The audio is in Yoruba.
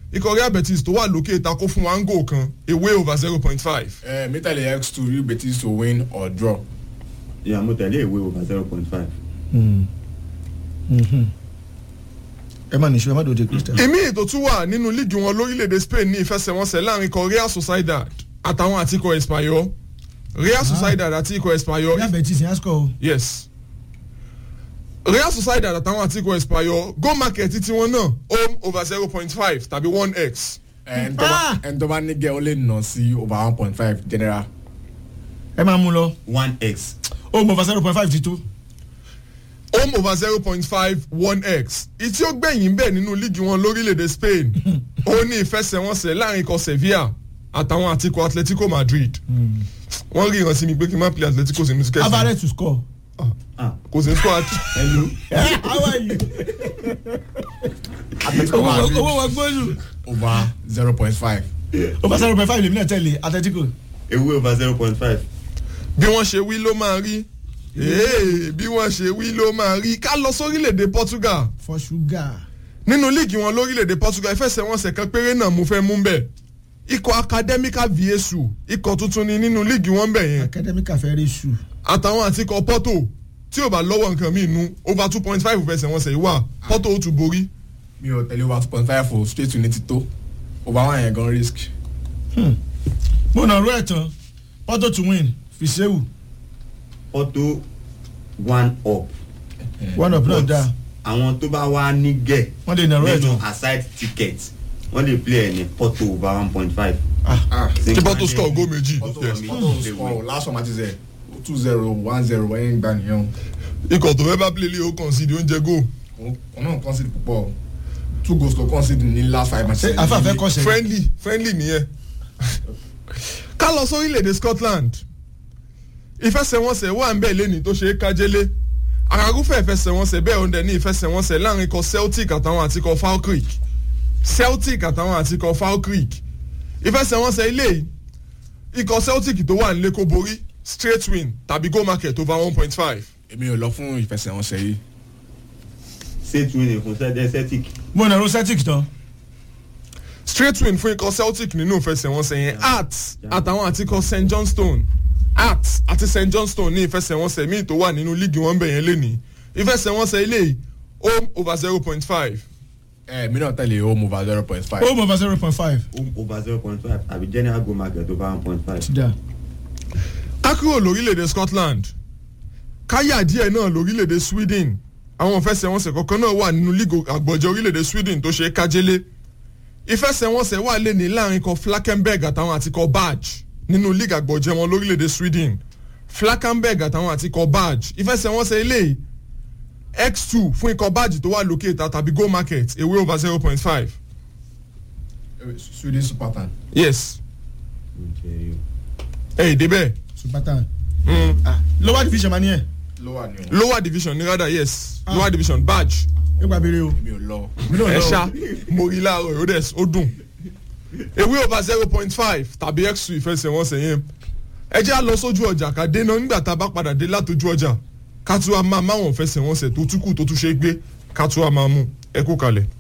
ikọ̀ real betis tó wà lókè ta kó fún wa ń gò kan away over zero point five. ẹ mítàlẹ̀ x two real betis to win or draw. ìyá mo tẹ̀lé ìwé over zero point five. ẹ má nìṣó ẹ má dòde kristian. ìmí ètò tún wà nínú líìgì wọn lórílẹ̀‐èdè spain ní ìfẹsẹ̀wọnsẹ̀ láàrin ikọ̀ real sociedad àtàwọn àti ikọ̀ espanyol real sociedad àti ikọ̀ espanyol real betis yẹn á sọ o. yes real sociedad àtàwọn àti ikọ̀ espanyol go market tí wọn náà home over zero point five tàbí one x ẹn tó bá ẹn tó bá ní gẹ́ ó lè nà sí over one point five general. ẹ máa mú lọ one x. ó mọ̀ fà zero point five ti tó. home over zero point five one x ìtí ó gbẹ̀yìn bẹ́ẹ̀ nínú líìgì wọn lórílẹ̀‐èdè spain ó ní ìfẹsẹ̀wọnsẹ̀ láàrin ikọ̀ sevilla àtàwọn àti ikọ̀ atletico madrid wọ́n rí ìrántí mi pé kí n má play atletico sínú tíkẹ́tì average to score. kò sí squad hello. how are you. atletico owó madrid owó wa gbóòlù. over zero point five. over zero point five lèmi náà tẹ̀lé atletico. ewé over zero point five. bí wọ́n ṣe wí ló máa rí Ee, bí wọ́n ṣe wí ló máa rí ká lọ sórílẹ̀‐èdè portugal for sugar. nínú líìgì wọn lórílẹ̀‐èdè portugal ìfẹsẹ̀wọnsẹ̀ kan péré náà mo fẹ́ mú bẹ́ẹ̀ ikọ̀ academica viesu ikọ̀ tuntun ni nínú líìgì wọn bẹ̀ yẹn academic afẹ́rẹ́ su. àtàwọn àti ikọ̀ porto tí ò bá lọ́wọ́ nǹkan míì nu over two point five ìfẹsẹ̀wọnsẹ̀ yìí wà porto ó tún borí mi ò tẹ̀lé over two point five o straight to ninety tó over one yẹn gan risk. mo nà rú ẹ̀ tán porto to win fisewu auto one up. one up náà But dáa àwọn tó bá wá ní gẹ̀ wọ́n lè nà rú ẹ̀ nínú tán. aside ticket wọ́n lè play ẹ̀ ní porto over one point five. ah kí porto score goal méjì Porto yes. Porto score last one match zero two zero one zero wẹ́n gbà nìyẹn ikọ̀ tó fẹ́ bá play lé ó kàn sí di oúnjẹ goal o wọn náà concede púpọ̀ two goals ló concede ní last five matches. ṣé afáfẹ́ kọ́ sẹ́yìn. friendly friendly nìyẹn ká lọ sórílẹ̀‐èdè scotland ìfẹsẹ̀wọnsẹ̀ wà ń bẹ̀ lẹ́ni tó ṣe é kájẹ́lé àràgúfẹ́ ìfẹsẹ̀wọnsẹ̀ bẹ́ẹ̀ ọ̀ndẹ̀ ní ìfẹsẹ̀wọnsẹ̀ láàrin ikọ̀ celtic àtàwọn àti ikọ̀ falkirk celtic àtàwọn àti ikọ̀ falkirk ìfẹsẹ̀wọnsẹ̀ ilé yìí ikọ̀ celtic tó wà nílé kó borí straight win tàbí goal market over one point five èmi ò lọ fún ìfẹsẹ̀wọnsẹ̀ yìí. ṣé tún ní fún sẹ́dẹ̀ celtic. mo nà rú celtic tán. straight win fún ikọ̀ celtic nínú ìfẹsẹ̀wọnsẹ̀ yẹn art àtàwọn àti ikọ̀ st johnstone art àti st johnstone ní ìfẹsẹ̀wọnsẹ̀ míì tó wà nínú líìgì wọn bẹ̀ yẹn lẹ́nìí ìfẹsẹ̀wọnsẹ̀ ilé yìí home over zero point five ẹ mi náà tẹ̀lé home over zero point five. ó mọ̀ fà zero point five. home over zero point five àbí general go market over one point five. ti dáa. ká kúrò lórílẹ̀‐èdè scotland káyà díẹ̀ náà lórílẹ̀‐èdè sweden àwọn ìfẹsẹ̀wọnsẹ̀ kọ̀ọ̀kan náà wà nínú líìgì àgbọ̀jẹ̀ orílẹ̀‐èdè sweden tó ṣe é kájélé ìfẹsẹ̀wọnsẹ̀ wà lẹ́ni láàrin kọ flakenberg àtàwọn àti kọ badge nínú líìgì àgbọ̀jẹ̀ wọn lórílẹ̀‐èdè sweden flakenberg àtàwọn àti kọ badge ìfẹsẹ̀wọnsẹ̀ ilé x two fún ikọ̀ badge tó wà lókè ìta tàbí go market away over zero point five swedish super tan. yes ẹ̀ èdè bẹ́ẹ̀ subatan. Mm. ah lower division ma ni ẹ. lower ni o. lower division ní rádà yes lower division badge nípa béèrè o. èmi ò lọ. mi náà ẹ lọ. ṣá mo rí láàárọ̀ yóò dẹ̀ ó dùn ewé over zero point five tàbí x two ìfẹsẹ̀wọnsẹ̀ yẹn ẹ jẹ́ à lọ sójú ọjà ká dé náà nígbà tá a bá padà dé látọjú ọjà ká tún wá máa máwọn ìfẹsẹ̀wọnsẹ̀ tó túkù tó tún ṣe é gbé ká tún wá máa mú ẹ kú kalẹ̀.